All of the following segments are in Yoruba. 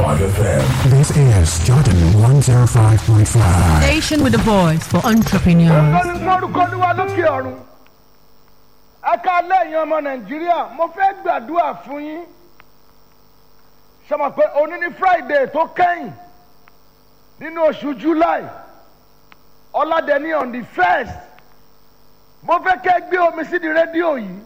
FM. This is Jordan 105.5. Station with a voice for entrepreneurs. Olórí lórúkọ Olúwa lókè ọ̀run. Ẹ ká lẹ́yìn ọmọ Nàìjíríà, mo fẹ́ gbàdúrà fún yín. Ṣé mo pé òní ní Friday tó kẹ́yìn nínú oṣù July? Ọládẹ́ni on the first. Mo fẹ́ kẹ́ gbé omi sí di rédíò yìí.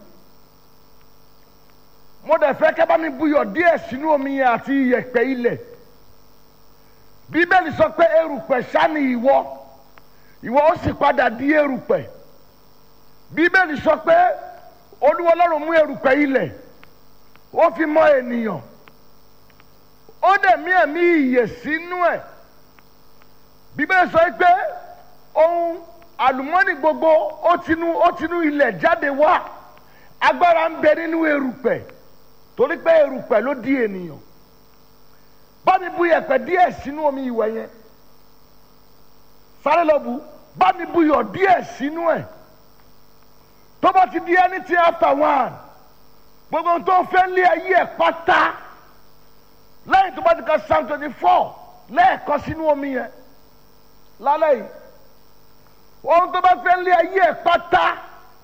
Mo dẹ̀ fẹ́ kẹ́ bá mi buyọ̀ díẹ̀ sínú omi yẹn àti iyẹ̀pẹ̀ ilẹ̀. Bíbélì sọ pé erùpẹ̀ ṣá ni ìwọ ìwọ ó sì padà di erùpẹ̀ bíbélì sọ pé olúwa ọlọ́run mú erùpẹ̀ ilẹ̀ ó fi mọ ènìyàn ó dẹ̀ mí ẹ̀mí ìyè sínú ẹ̀ bíbélì sọ pé ohun àlùmọ́nì gbogbo ó tinú ó tinú ilẹ̀ jáde wá agbára ń bẹ nínú erùpẹ̀ torí pé erùpẹ̀ ló di ènìyàn bá mi bu yẹ̀pẹ̀ díẹ̀ sínú omi ìwẹ̀ yẹn sáré lọ bu bá mi buyọ̀ díẹ̀ sínú ẹ̀ tó bá ti di anything after one gbogbo ohun tó fẹ́ lé ayé ẹ̀ pátá lẹ́yìn tó bá ti ka psalm twenty four lẹ́ẹ̀kan sínú omi yẹn lálẹ́ yìí ohun tó bá fẹ́ lé ayé ẹ̀ pátá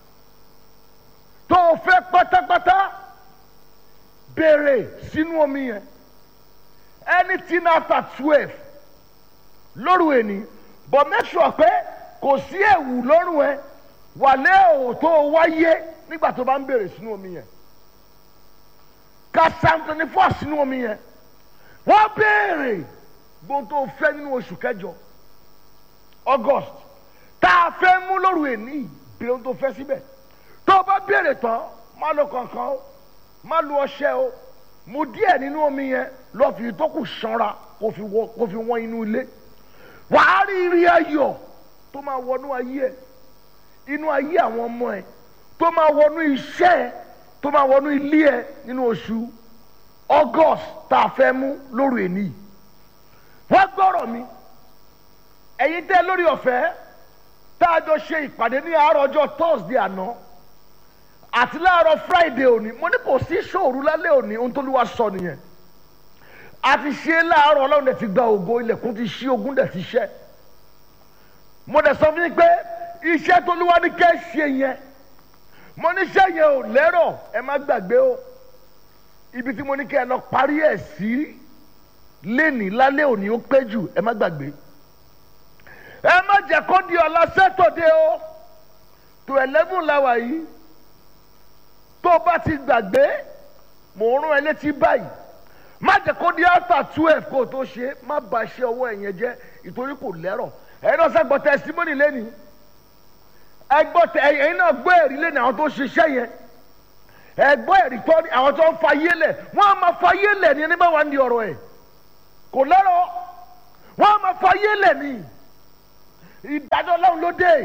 tó fẹ́ pátápátá béèrè sínú omi yẹn anything after twelve lóru ẹni but make sure pé kò sí ẹ̀wù lọ́rùn ẹ wàlẹ́ ò tó wáyé nígbà tó bá ń bèrè sínú omi yẹn ka psalm twenty four sínú omi yẹn wọ́n béèrè gbogbo tó fẹ́ nínú oṣù kẹjọ august tá a fẹ́ mú lóru ẹni béèrè ohun tó fẹ́ síbẹ̀ tó o bá béèrè tán má lo kankan o má lo ọṣẹ o mu díẹ̀ nínú omi yẹn lọ́ọ́ fi tó kù sanra kó fi wọ́n inú ilé wàá rí rí ayọ̀ tó máa wọnú ayé ẹ inú ayé àwọn ọmọ ẹ tó máa wọnú iṣẹ́ ẹ tó máa wọnú ilé ẹ nínú oṣù august tá a fẹ́ mú lóru èní wọ́n gbọ́rọ̀ mi ẹ̀yin tẹ́ lórí ọ̀fẹ́ tá a jọ ṣe ìpàdé ní àárọ̀ ọjọ́ thursday àná àti láàárọ̀ friday òní mo ní kò sí ṣòru lálẹ́ òní ohun tó lù wá sọ nìyẹn a ti ṣe láàárọ̀ ọlọ́run dẹ̀ ti gba ògo ilẹ̀kùn ti ṣí ogun dẹ̀ ti ṣẹ́ mo dẹ̀ sọ fún yín pé iṣẹ́ tó lúwa ní kẹ́ ṣe yẹn mo ní iṣẹ́ yẹn ò lẹ́rọ̀ ẹ má gbàgbé o ibi tí mo ní kẹ́ ẹ lọ parí ẹ̀ sí lénìí lálẹ́ òní ó pé jù ẹ má gbàgbé ẹ má jẹ́ kó di ọ̀la sẹ́tọ̀dé o tó eleven láwa yìí tó bá ti gbàgbé mò ń rún ẹ létí báyìí má jẹ́ kó di after twelve kó o tó ṣe má ba iṣẹ́ ọwọ́ ẹ̀ yẹn jẹ́ ìtorí kò lẹ́rọ̀ ẹ̀yin náà sẹ́ gbọ́ testimony lẹ́ni ẹ gbọ́ tẹ ẹ̀yin náà gbọ́ ẹ̀rí lẹ́ni àwọn tó ṣiṣẹ́ yẹn ẹ gbọ́ ẹ̀rí tọ́ àwọn tó ń fa yé lẹ̀ wọ́n á máa fa yé lẹ̀ ní ẹni bá wà ní ọ̀rọ̀ ẹ̀ kò lẹ́rọ̀ wọ́n á máa fa yé lẹ̀ ní ìdájọ́ ọlọ́run ló dé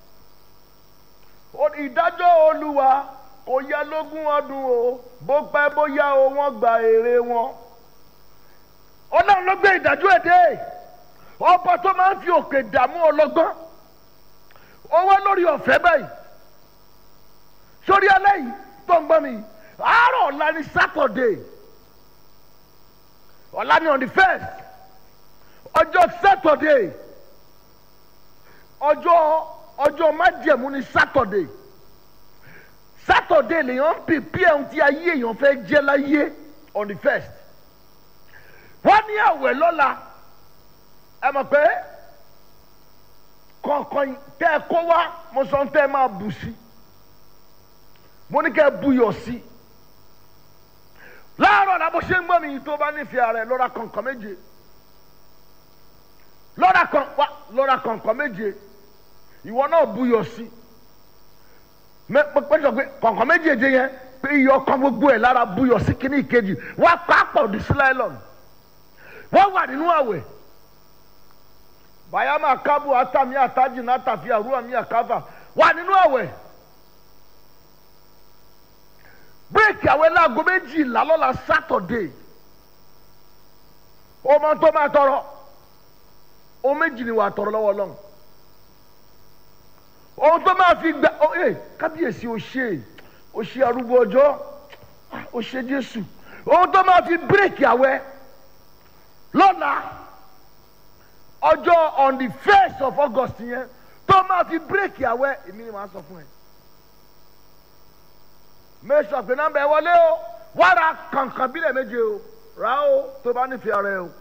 ìdájọ́ olúwa kò yẹ lógún ọdún o bó pẹ́ bóyá o wọ́n gba èrè wọn. ọlọ́run ló gbé ìdájọ́ èdè ọba tó máa ń fi òkè dààmú ọlọ́gbọ́n owó lórí ọ̀fẹ́ báyìí sórí alẹ́ yìí tó ń gbọ́ mi àárọ̀ ọ̀la ní sátọ̀dé ọ̀la ní on the first ọjọ́ sátọ̀dé ọjọ́ ọjọ́ májẹ̀mú ní sátọ̀dé saturday lèèyàn ń pèpè ohun tí ayé èèyàn fẹ́ jẹ́ láyé on the first wọ́n ní àwẹ̀ lọ́la ẹ mọ̀ pé kọ̀ọ̀kan tẹ́ ẹ kó wá mo sọ tẹ́ ẹ máa bù sí mo ní kẹ́ ẹ buyọ̀ sí láàárọ̀ la bó ṣe ń gbọ́ mi tó bá nífẹ̀ẹ́ rẹ̀ lọ́ra kọ̀ọ̀kan méje lọ́ra kọ̀ọ̀kan méje ìwọ náà buyọ̀ sí pẹ́sọ̀ pé kọ̀ọ̀kan méjèèjì yẹn pé iyọ̀ kan gbogbo ẹ̀ lára buyọ̀ sí kíní ìkejì wọ́n pápọ̀ ní sílẹ̀lọ́n wọ́n wà nínú àwẹ̀ bayama kábù atami ataji nàtàfi àrùwà mi àkàfà wà nínú àwẹ̀ bírèkì àwẹ̀ láago méjìlá lọ́la sátọ̀dé ọmọ tó máa tọrọ o méjì ni wà á tọrọ lọ́wọ́ lọ́hùn ohun tó máa fi gba ọ ẹ kábíyèsí o ṣe o ṣe arúgbó ọjọ́ o ṣe jésù ohun tó máa fi bírèkì àwẹ̀ lọ́la ọjọ́ on the first of august yẹn tó máa fi bírèkì àwẹ̀ èmi ni màá sọ fún ẹ mẹ́sàn pé nọ́mbà ẹ wọlé o wàrà kankan bílẹ̀ méje o rà o tó bá nífẹ̀ẹ́ ara ẹ o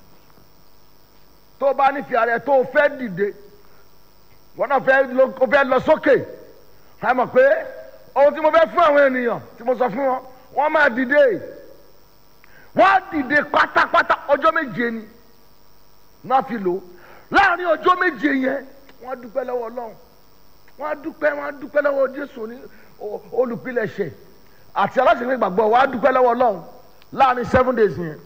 tó bá nífẹ̀ẹ́ ara ẹ tó o fẹ́ dìde wọn náà fẹ́ lọ o fẹ́ lọ sókè ẹ mọ̀ pé ohun tí mo fẹ́ fún àwọn ènìyàn tí mo sọ fún wọn wọ́n máa dìde wọ́n á dìde pátápátá ọjọ́ méje ni náà fi lò láàrin ọjọ́ méje yẹn wọ́n á dúpẹ́ lọ́wọ́ ọlọ́run wọ́n á dúpẹ́ wọ́n á dúpẹ́ lọ́wọ́ jésù ní olùpilẹ̀ṣẹ̀ àti aláṣẹ̀fẹ̀ ìgbàgbọ́ wọ́n á dúpẹ́ lọ́wọ́ ọlọ́run láàrin seven days yẹn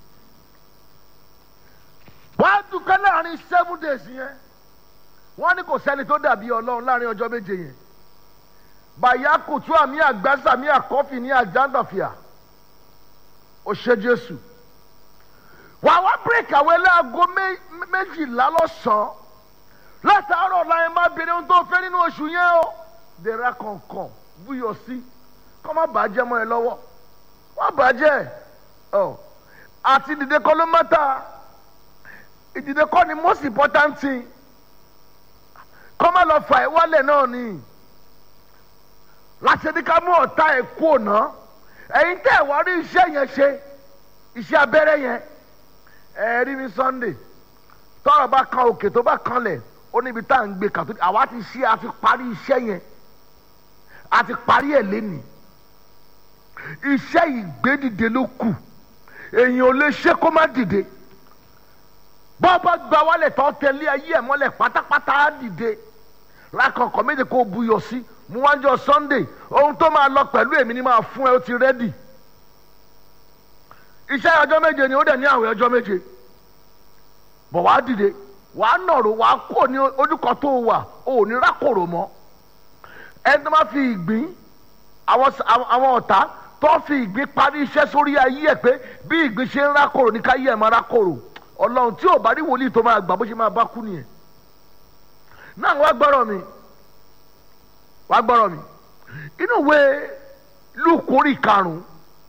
wọ́n á dúpẹ́ láàrin seven days yẹn wọ́n ní kò sẹ́ni tó dàbí ọlọ́run láàrin ọjọ́ méje yẹn bàyá kùtù àmì àgbàsà àmì àkọ́fì ní àjàndàfíà ó ṣe jésù wà wá bírèkì àwọn ẹlẹ́àgọ́ méjìlá lọ́sàn-án látàárọ̀ láyé má bèrè ohun tó fẹ́ nínú oṣù yẹn o dèrà kọ̀ọ̀kan búyọ̀ sí kọ́ má bàjẹ́ mọ́ ẹ lọ́wọ́ wọ́n bàjẹ́ ọ àti ìdìde kọ́ ló mẹ́ta ìdìde kọ́ ni most important thing kọ́ má lọ fà ẹ́ wálẹ̀ náà ni láti ní ká mú ọ̀tá ẹ̀ kú ọ̀nà ẹ̀yin tẹ́ ẹ̀ wá rí iṣẹ́ yẹn ṣe iṣẹ́ abẹ́rẹ́ yẹn ẹ̀ rí ní sunday tọ́rọ̀ bá kan òkè tó bá kanlẹ̀ ó níbi tá à ń gbé kàtó àwa ti ṣe a ti parí iṣẹ́ yẹn a ti parí ẹ̀ lẹ́nìí iṣẹ́ ìgbédìde ló kù èyàn ò lè ṣe kó má dìde bọ́ bá gba wálẹ̀ tó tẹ̀lé ayé ẹ̀ mọ́lẹ̀ pátápátá á dìde lákọ̀ọ́kọ́ méje kó buyọ̀ sí mú wájọ sunday ohun tó máa lọ pẹ̀lú èmi ni máa fún ẹ ó ti rẹ́dì iṣẹ́ ọjọ́ méje ni ó dẹ̀ ní àwẹ̀ ọjọ́ méje bọ̀ wá dìde wàá nọ̀rọ̀ wàá kó ní ojúkọ tó wà ó ní rákòrò mọ́ ẹni tó máa fi ìgbín àwọn ọ̀tá tó fi ìgbín parí iṣẹ́ sórí ayé ẹ̀ pé bí ìgbín ṣe ń rákòrò ní káyé ẹ̀ máa rákòrò ọlọ́run tí ò bá rí wòlíì tó máa gbà bó ṣe máa bá kú nìyẹn náà wá gbọ́rọ̀ mi wá gbọ́rọ̀ mi inú ìwé lùkórì karùn-ún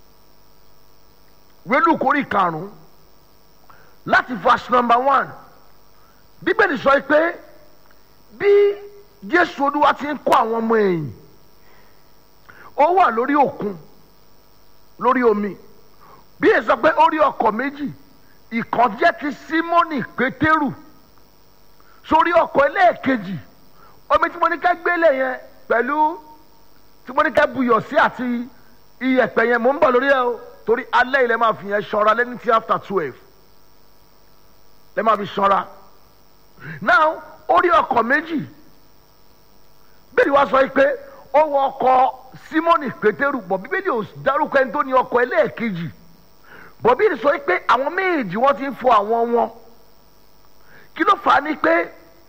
ìwé lùkórì karùn-ún láti verse number one bíbélì sọ pé bí jésù olúwa ti ń kó àwọn ọmọ ẹ̀yìn ó wà lórí òkun lórí omi bí èyí sọ pé ó rí ọkọ̀ méjì ìkan jẹ́ ti símọ́nì pétérù sórí ọkọ̀ ẹlẹ́ẹ̀kejì omi tí mo ní ká gbélé yẹn pẹ̀lú tí mo ní ká buyọ̀ sí àti iyẹ̀pẹ̀ yẹn mò ń bọ̀ lórí ẹ o torí alẹ́ ilẹ̀ máa fi yẹn ṣọ́ra lẹ́ni tí after twelve lẹ́ máa fi ṣọ́ra now ó rí ọkọ̀ méjì bẹ́ẹ̀ni wá sọ pé ó wọ ọkọ̀ símọ́nì pétérù bọ̀ bíbélì ò dárúkọ ẹni tó ní ọkọ̀ ẹlẹ́ẹ̀kejì bọ̀ bíbélì sọ pé àwọn méjì wọ́n ti ń fọ àwọn wọn kí ló fà á ní pé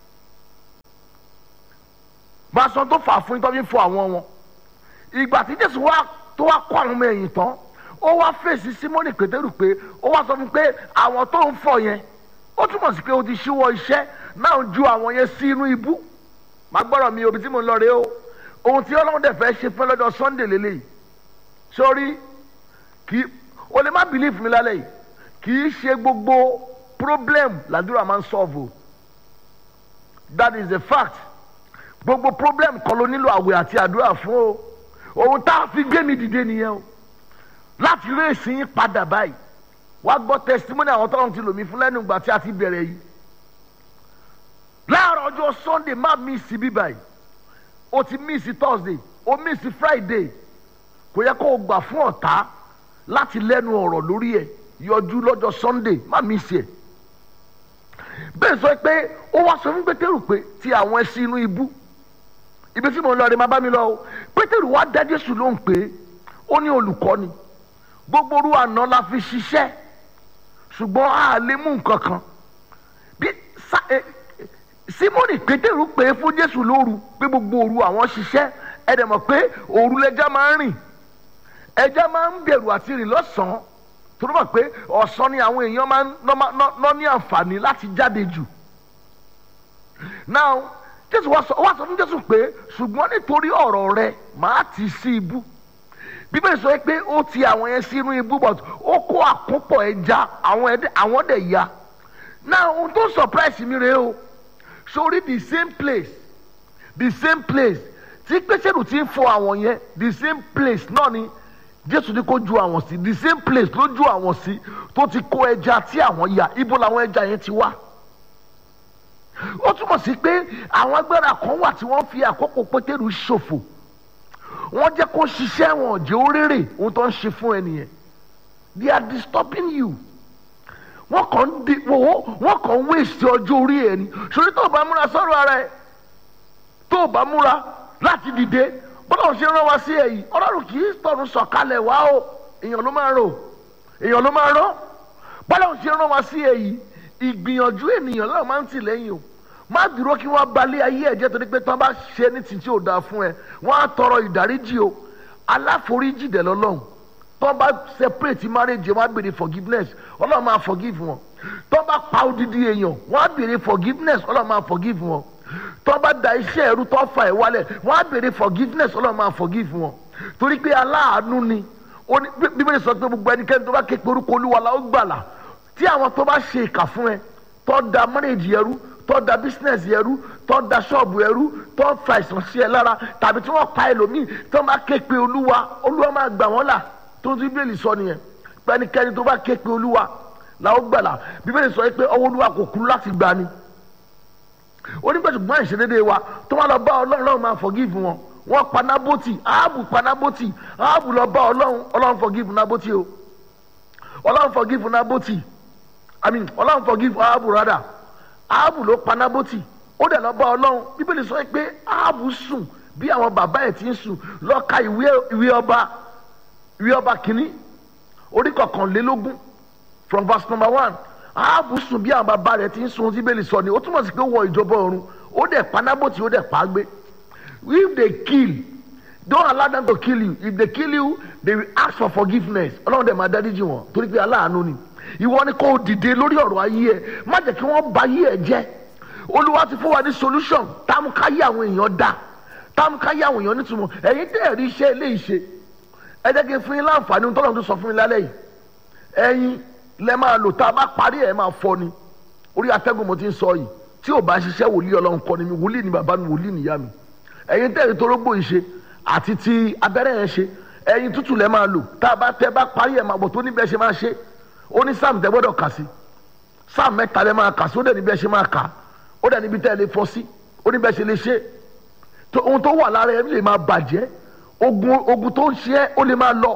máa sọ tó fà á fún yín tó fi ń fọ àwọn wọn ìgbà tí jésù wá tó wá kó àwọn ọmọ ẹ̀yìn tán ó wá fèsì símọ́nì pétérù pé ó wá sọ fún pé àwọn tó ń fọ yẹn ó túmọ̀ sí pé o ti ṣíwọ́ iṣẹ́ náà ju àwọn yẹn sí inú ibú máa gbọ́dọ̀ mi òbí tí mo ń lọ rè o ohun tí ọlọ́run dẹ̀ fẹ́ ṣe fún lọ́jọ́ sunday lélẹ́yìí sórí kì í o lè má believe mi lálẹ́ yìí kì í ṣe gbogbo problem làdúrà máa ń solve o that is a fact gbogbo problem kan ló nílò àwẹ̀ àti àdúrà fún o ohun tá a fi gbé mi dìde nìyẹn o láti rí èsì yín padà báyìí wá gbọ́ testimony àwọn tọ́lọ́run ti lò mí fún lẹ́nu ìgbà tí a ti bẹ̀rẹ̀ yìí láàárọ̀ ọjọ́ sunday má miss bí báyìí o ti miss thursday o miss friday kò yẹ kó o gbà fún ọ̀tá láti lẹ́nu ọ̀rọ̀ lórí ẹ̀ yọjú lọ́jọ́ sunday má miss ẹ̀ bẹ́ẹ̀ sọ pé ó wá sọ fún pétérù pé ti àwọn ẹṣin inú ibú ibi tí mo ń lọ rẹ máa bá mi lọ o pétérù wá dá jésù lóhùn pé ó ní olùkọ́ni gbogbo orú àná la fi ṣiṣẹ́ ṣùgbọ́n a lè mú nǹkan kan bí simoni pétérù pé fún jésù lóru pé gbogbo òru àwọn ṣiṣẹ́ ẹ dẹ̀ mọ̀ pé òru lẹja máa ń rìn ẹja máa ń bẹ̀rù àti rìn lọ́sàn-án torí mọ̀ pé ọ̀sán ni àwọn èèyàn máa ń ná ní àǹfààní láti jáde jù now jésù wá sọ fún jésù pé ṣùgbọ́n nítorí ọ̀rọ̀ rẹ màá ti sí ibú bíbélì sọ pé ó ti àwọn yẹn sínú ibú but ó kó àkó àkópọ̀ ẹja àwọn ẹdẹ àwọn dẹ̀ ya náà ohun tó surprise mi rèé o sórí the same place the same place tí pẹ́sẹ́rù ti ń fọ àwọn yẹn the same place náà ni jésù ní kó ju àwọn sí the same place ló ju àwọn sí tó ti kó ẹja tí àwọn ya ibo làwọn ẹja yẹn ti wá ó túmọ̀ sí pé àwọn agbára kan wà tí wọ́n fi àkókò pétérù ṣòfò wọ́n jẹ́ kó ṣiṣẹ́ wọn ò jẹ́ ó rérè ohun tó ń ṣe fún ẹnìyẹn they are disturbing you wọ́n kàn ń di wọ́n wọ́n kàn ń wéṣẹ̀ ọjọ́ orí ẹ̀ ni sori tó o bá múra sọ́rọ̀ ara ẹ̀ tó o bá múra láti dìde bọ́lá ò ṣe rán wa sí ẹ̀yìn ọlọ́run kì í tọ̀run sọ̀kalẹ̀ wá o èèyàn ló máa rò èèyàn ló máa rán bọ́lá ò ṣe rán wa sí ẹ̀yìn ìgbìyànjú ènìyàn lọ́wọ́ máa ń tì lẹ́yìn o má dúró kí wọ́n balẹ̀ ayé ẹ̀jẹ̀ torí pé tán bá ṣe ní tìǹtì ò dáa fún ẹ wọ́n á tọrọ ìdáríjì o aláforíjì dẹ̀ lọ́lọ́run tán bá separate marriage wọ́n á béèrè forgiveness ọlọ́run máa forgive wọn tán bá pa odidi èèyàn wọ́n á béèrè forgiveness ọlọ́run máa forgive wọn tán bá da iṣẹ́ ẹrú tán fa ẹ̀ wálẹ̀ wọ́n á béèrè forgiveness ọlọ́run máa forgive wọn torí pé aláàánú ni ó ní bí- bíbélì sọ pé gbogbo ẹnikẹ́ni tó bá ké pe orúkọ olúwa la ó gbàlà tí àwọn tó bá ṣe ìkà fún ẹ tó da marriage ẹrú tó da business ẹrú tó da ṣọ́ọ̀bù ẹrú tó fa ìsàn sí ẹ lára tàbí tí wọ́n pa ẹlòmíì tó bá ké pe olúwa olúwa máa gbà wọ́n là tó ń tún bíbélì sọ nìyẹn pẹ́nikẹ́ni tó bá ké pe olúwa la ó gbàlà bíbélì sọ pé ọwọ́ olúwa kò kúrú láti gbà ni onígbàtúgbọ́n ìṣedédé wa tó wá lọ bá ọlọ́run ọlọ́run máa forgive wọn wọ́n pa nábòtì áàbù pa nábòtì áàbù lọ bá ọlọ́run ọlọ́run forgive nábòtì o ọlọ́run forgive nábòtì i mean ọlọ́run forgive áàbù rádà áàbù ló pa nábòtì ó dẹ̀ lọ bá ọlọ́run bíbélì sọ pé áàbù sùn bí àwọn bàbá ẹ̀ ti ń sùn lọ ka ìwé ìwé ọba ìwé ọba kìíní orí kọkànlélógún from verse number one áàbù sùn bí àwọn bàbá rẹ̀ ti ń sùn bíbélì sọ ni ó túmọ̀ sí pé ó wọ ìjọba ọ̀run ó dẹ̀ pa nábòtì ó dẹ̀ pa á gbé if they kill don't allow them to kill you if they kill you they will ask for forgiveness ọlọ́run dẹ̀ máa dáríjì wọn torí pé aláàánú ni ìwọ ni kò dìde lórí ọ̀rọ̀ ayé ẹ má jẹ́ kí wọ́n ba ayé ẹ jẹ́ olúwa ti fún wa ní solution táàmùkáyé àwọn èèyàn dá táàmùkáyé àwọn èèyàn nítumọ̀ ẹ̀yin tẹ́ ẹ̀ rí iṣẹ́ eléyìí ṣe ẹ jẹ́ kí n fún yín láǹfààní ohun tọ́lọ́run tó sọ fún yín lálẹ́ yìí ẹ̀yin lẹ máa lò tá a bá parí ẹ̀ máa fọ́ ni orí atẹ́gùn mo ti ń sọ yìí tí ò bá ṣiṣẹ́ wòlíì ọlọ́run kọ́ ni mi wòlíì ni bàbá mi wòlíì nìyá mi ẹ̀yin tẹ̀rí torógbò yìí ṣe àti ti abẹ́rẹ́ yẹn ṣe ẹ̀yin tútù lẹ́ máa lò tá a bá tẹ́ bá parí ẹ̀ máa bọ̀ tó níbẹ̀ ṣe máa ṣe ó ní sáàmù tẹ́ gbọ́dọ̀ kà sí sáàmù mẹ́ta lẹ́ máa kà sí ó dẹ̀ níbẹ̀ ṣe máa kà ó dẹ̀ níbi tẹ́ lè fọ́ sí ó níbẹ̀ ṣe lè ṣe tó ohun tó wà lára ẹ̀ lè máa bàjẹ́ ogun ogun tó ń ṣe ẹ́ ó lè máa lọ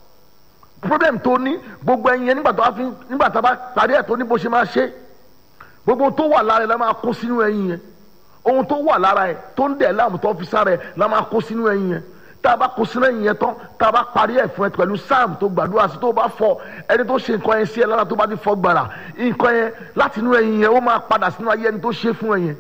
problem tó ní gbogbo ẹyin yẹn nígbà tó bá fi nígbà tó bá parí ẹ̀ tó ní bó ṣe máa ṣe gbogbo ohun tó wà lára ẹ̀ la máa kó sínú ẹyin yẹn ohun tó wà lára ẹ̀ tó ń dẹ̀ láàmú tó fi sára ẹ̀ la máa kó sínú ẹyin yẹn tá a bá kó sínú ẹyin yẹn tán tá a bá parí ẹ̀ fún ẹ pẹ̀lú sáàmù tó gbàdúrà sí tó bá fọ ẹni tó ṣe nǹkan yẹn sí ẹ lára tó bá ti fọ gbàrà nǹkan yẹn láti inú ẹyin yẹn ó máa padà sínú ayé ẹni tó ṣe fún ẹ yẹn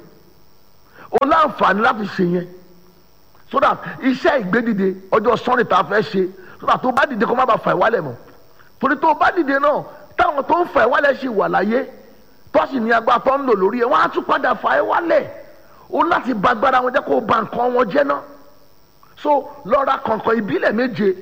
o láǹfààní láti ṣe yẹn so that iṣẹ́ ìgbédìde ọjọ́ sunday tá a fẹ́ ṣe so that tó bá dìde kó má bàa fà ìwálẹ̀ mọ́ torí tó bá dìde náà táwọn tó ń fà ìwálẹ̀ ṣì wà láyé tó sì ní agbára tó ń lò lórí ẹ̀ wọ́n á tún padà fà ìwálẹ̀ o láti ba agbára wọn jẹ́ kó o ba nǹkan wọn jẹ́ náà so lọ ra kọ̀ǹkọ̀ ìbílẹ̀ méje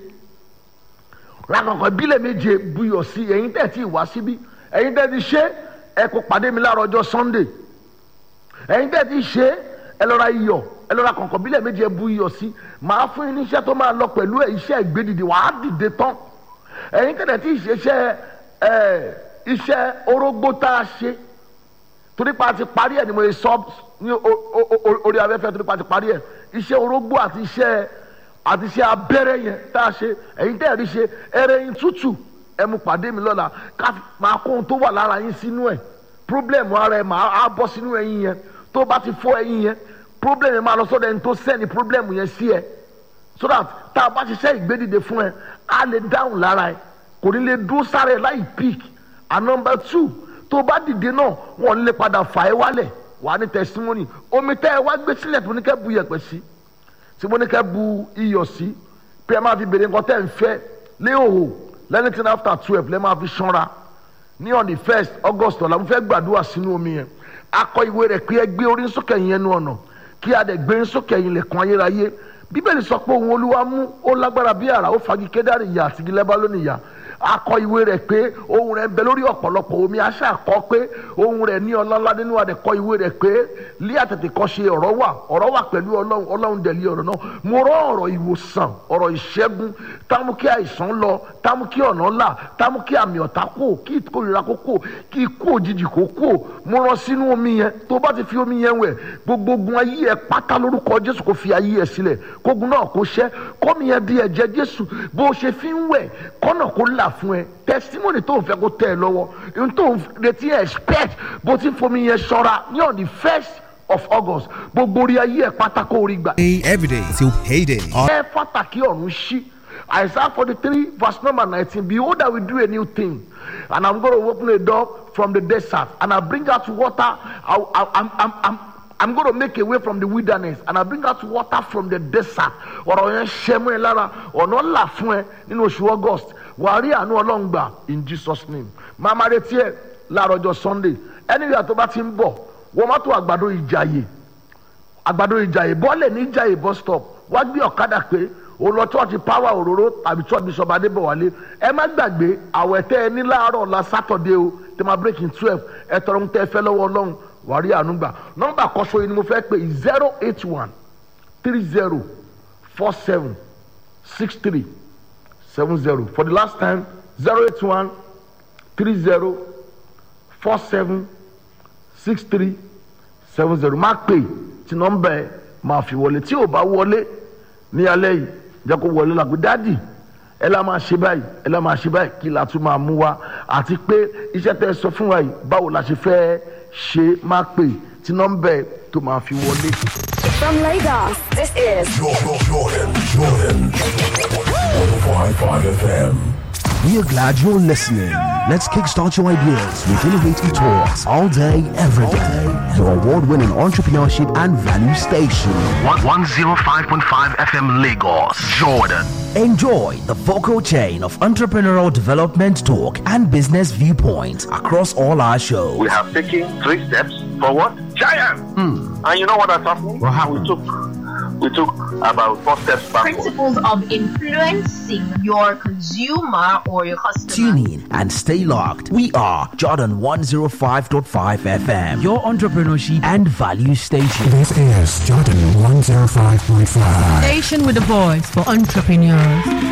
ra kọ̀ǹkọ̀ ìbílẹ̀ méje buyọ̀ sí ẹ̀yin tẹ̀ tí ì wá síbí ẹ̀yin tẹ̀ ti ṣe ẹ kó pàdé mi láàárọ̀ ọjọ́ sunday ẹ̀yin tẹ̀ ti ṣe ẹ lọ ra iyọ̀ ẹ lọ ra kọ̀ǹkọ̀ ìbílẹ̀ méje ẹ bu iyọ̀ sí màá fún yín ní iṣẹ́ tó máa lọ pẹ̀lú ẹ̀ iṣẹ́ ìgbédìde wàá dìde tán ẹ̀yin tẹ̀ tí ì ṣe iṣẹ́ ẹ̀ iṣẹ́ orógbó tá a ṣe torí pa ti parí ẹ̀ ni mo sọ ní o- o- o- orí afẹ́fẹ́ torí pa ti parí ẹ̀ iṣẹ́ orógbó àti iṣẹ́ àti iṣẹ́ abẹ́rẹ́ yẹn tá a ṣe ẹ̀yin tẹ́ ẹ̀ rí ṣe ẹrẹ́ yín tútù ẹ mú pàdé mi lọ́la ká máa kó ohun tó wà lára yín sínú ẹ̀ problem ara ẹ̀ máa á bọ́ sínú ẹyin yẹn tó bá ti fọ́ ẹyin yẹn problem yẹn máa lọ sọ́dọ̀ ẹni tó sẹ́ni problem yẹn sí ẹ so that tá a bá ṣiṣẹ́ ìgbédìde fún ẹ á lè dáhùn lára ẹ kò ní lè dúró sára ẹ láì pick and number two tó bá dìde náà wọn lè padà fà ẹ wálẹ̀ wà ní testimony omi tẹ́ ẹ wá gbé sílẹ̀ tó ní kẹ́ bu yẹ̀pẹ̀ sí tí mo ní kẹ́ bu iyọ̀ sí pé ẹ máa fi bèrè nǹkan tẹ́ ẹ ń fẹ́ léhòhò lẹ́nìtìn after twelve lẹ́ máa fi ṣanra ní on the first august ọ̀la mo fẹ́ gbàdúrà sínú omi yẹn akọ ìwé rẹ̀ pé ẹ gbé orí sókè yẹn nu ọ̀nà kí a dẹ̀ gbé sókè yẹn lẹ̀kùn ayérayé bíbélì sọ pé òun olúwa mú ó lágbára bí àrà ó fagi kédárì ìyá àti igi lẹ́bá lónìí ìyá akọ ìwé rẹ̀ pé ohun rẹ̀ ń bẹ lórí ọ̀pọ̀lọpọ̀ omi aṣá kọ pé ohun rẹ̀ ní ọlọ́lá nínú adẹ kọ ìwé rẹ̀ pé lé àtètè kọ́ ṣe ọ̀rọ̀ wà ọ̀rọ̀ wà pẹ̀lú ọlọ́run ọlọ́run dẹ̀ lé ọ̀rọ̀ náà mo rọ ọ̀rọ̀ ìwòsàn ọ̀rọ̀ ìṣẹ́gun támú kí àìsàn lọ támú kí ọ̀nà là támú kí àmì ọ̀tá kò kí ìkórira kó kò kí ikú òjijì kó kò mo rọ sínú omi yẹn tó bá ti fi omi yẹn wẹ̀ gbogbo ogun ayé ẹ pátá lórúkọ jésù kò fi ayé ẹ sílẹ̀ kógun náà kó ṣẹ́ kọ́mi yẹn bí ẹ̀jẹ̀ jésù bó o ṣe fi ń wẹ̀ kọ́nà kó là fún ẹ testimony tó ń fẹ́ kó tẹ̀ ẹ lọ́wọ́ ohun tó ń retí expect bó ti ń fomi yẹn ṣọ́ra ní on the first of august gbogbo orí ayé ẹ pátá kó orí gbà. every day till payday. ẹ pàtàkì ọ̀run ṣí isaiah forty three verse number nineteen behold i will do a new thing and i'm gonna open a door from the desert and i bring out water i i i'm i'm. I'm I'm going to make a way from the wilderness and I bring out water from the desert. ọ̀rọ̀ yẹn ṣẹ́ mú ẹ lára ọ̀nà là fún ẹ nínú oṣù August wà á rí àánú Ọlọ́run gbà in Jesus name. Máa máa retí ẹ láàárọ̀ ọjọ́ Sunday ẹni ìyá tó bá ti ń bọ̀ wọ́n má tó àgbàdo ìjàyè àgbàdo ìjàyè bọ́ọ̀lẹ̀ ní ìjàyè bus stop wá gbé ọ̀kadà pé o lọ chọ́ọ̀tì power òróró tàbí chọ́ọ̀tì bishop adébọ̀wálé ẹ má gbàgbé àwẹ̀ tẹ́ ẹ ní láàárọ̀ la Saturday o tẹ́ máa break in twelve ẹ tọrọ ń tẹ́ ẹ fẹ́ lọ́wọ́ Ọlọ́run wàá rí àánú gbà nọ́mbà kọ́sọ́ yìí ni mo fẹ́ pè zero eight one three zero four seven six three seven zero for the last time zero eight one three zero four seven six three seven zero má pè tí nọ́mbà ẹ máa fi wọlé tí ò bá wọlé ní alẹ́ yìí jẹ́ kó wọlé la pé dáàdì ẹ la máa ṣe báyìí ẹ la máa ṣe báyìí kí la tún máa mú wa àti pé iṣẹ́ tẹ́ ẹ sọ fún wa yìí báwo la ṣe fẹ́ ṣe máa pè tí nọ́mbà ẹ tó máa fi wọlé. From Lagos, this is Jordan, Jordan, Jordan. 105.5 FM. We are glad you're listening. Let's kickstart your ideas with innovative talks all day, every day. Your award winning entrepreneurship and value station. 105.5 FM Lagos, Jordan. Enjoy the vocal chain of entrepreneurial development talk and business viewpoints across all our shows. we have taken three steps forward. Giant! And you know what has happened? What happened? We took we took about four steps backward. principles of influencing your consumer or your customer. Tune in and stay locked. We are Jordan 105.5 FM, your entrepreneurship and value station. This is Jordan 105.5. Station with a voice for entrepreneurs.